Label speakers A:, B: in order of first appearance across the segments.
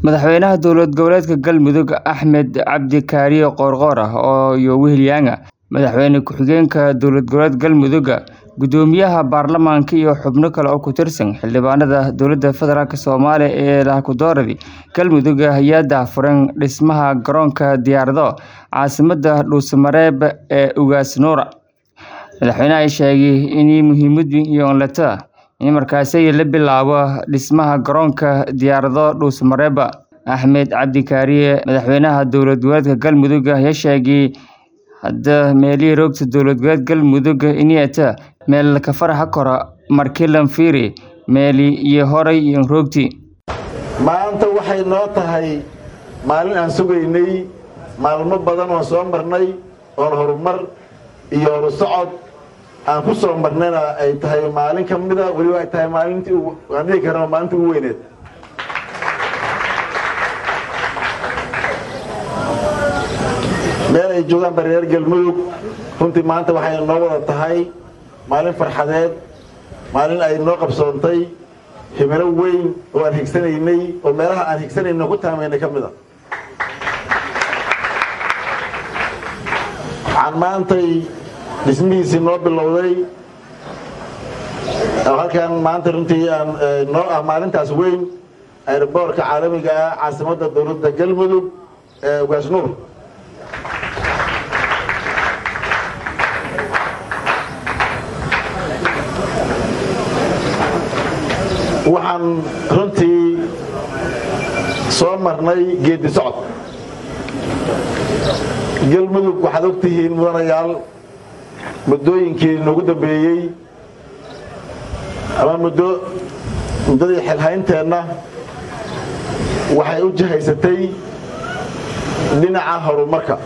A: Madaxweynaha dowlad goboleedka Galmudug Axmed Cabdi Kaariye Qoorqoor iyo Wilyaanga Madaxweyne ku-xigeenka dowlad goboleedka Galmudug Gudoomiyaha baarlamaanka iyo xubno kale oo ku tirsan xildhibaanada dowladda federaalk Soomaaliya ee Laha-ku-dooradii Galmudug ayaa daahfuray dhismaha garoonka diyaaradaha caasimadda Dhuusamareeb ee Ugaas Nuura madaxweynaha ayaa sheegay in muhiimad weyn ay tahay in markaasi la bilaabo dhismaha garoonka diyaaradaha Dhuusamareeb Axmed Cabdi Kaariye madaxweynaha dowlad goboleedka Galmudug ayaa sheegay hadda meelihii roogta dowlad goboleedka Galmudug inay tahay meel ka farxi karo markii la fiiriyo meelihii horay u roogtay
B: maanta waxay noo tahay maalin aan sugaynay maalmo badan oo soo marnay oon horumar iyo horusocod aan ku soo marnayna ay tahay maalin ka mida weliba ay tahay maalintii aan dhihi karno maalintii ugu weyneed meel ay joogaan bareer galmudug runtii maanta waxay noo wada tahay maalin farxadeed maalin ay noo qabsoontay himilo weyn oo aan higsanaynay oo meelaha aan higsanayno ku taamaynay ka mid a waxaan maantay dhismihiisii noo bilowday oo halkan maanta runtii aan noo ah maalintaas weyn airboorka caalamiga ah caasimadda dowladda galmudug ee ugaas nuur waxaan runtii soo marnay geedi socod galmudug waxaad og tihiin mudanayaal muddooyinkii noogu dambeeyey ama muddo muddadii xilhaynteenna waxay u jihaysatay dhinaca horumarka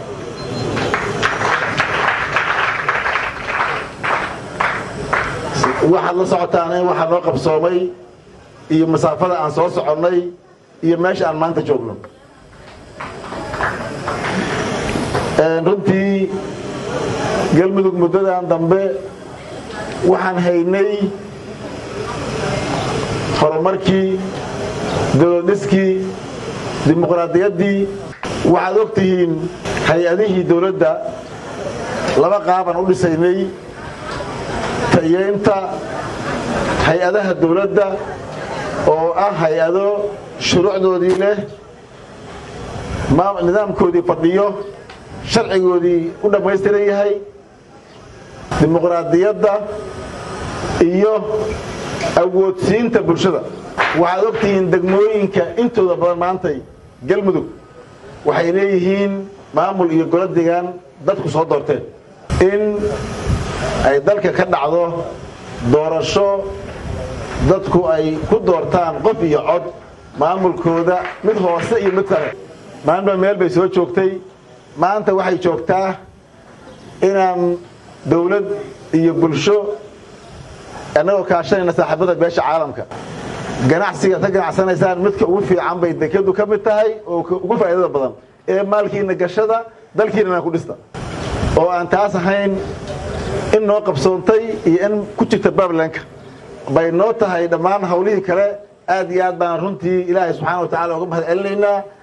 B: waxaad la socotaan in waxaa noo qabsoomay iyo masaafada aan soo soconnay iyo meesha aan maanta joogno runtii galmudug muddadan dambe waxaan haynay horumarkii dowladdhiskii dimuqraadiyaddii waxaad og tihiin hay-adihii dowladda laba qaabaan u dhisaynay tayeynta hay-adaha dowladda oo ah hay-ado shuruucdoodii leh nidaamkoodii fadhiyo sharcigoodii u dhammaystiran yahay dimuqraadiyadda iyo awoodsiinta bulshada waxaad og tihiin degmooyinka intooda badan maantay galmudug waxay leeyihiin maamul iyo golo degaan dadku soo doorteen in ay dalka ka dhacdo doorasho dadku ay ku doortaan qof iyo cod maamulkooda mid hoose iyo mid sare maalinba meel bay soo joogtay maanta waxay joogtaa inaan dawlad iyo bulsho annagoo kaashanayna saaxiibada beesha caalamka ganacsigaad ka ganacsanaysaan midka ugu fiican bay dekadu ka mid tahay oo ugu faa'iidada badan ee maalkiina gashada dalkiinana ku dhista oo aan taas ahayn in noo qabsoontay iyo in ku jirta baablanka bay noo tahay dhammaan hawlihii kale aad iyo aad baan runtii ilaahay subxaana wa tacala uga mahad celinaynaa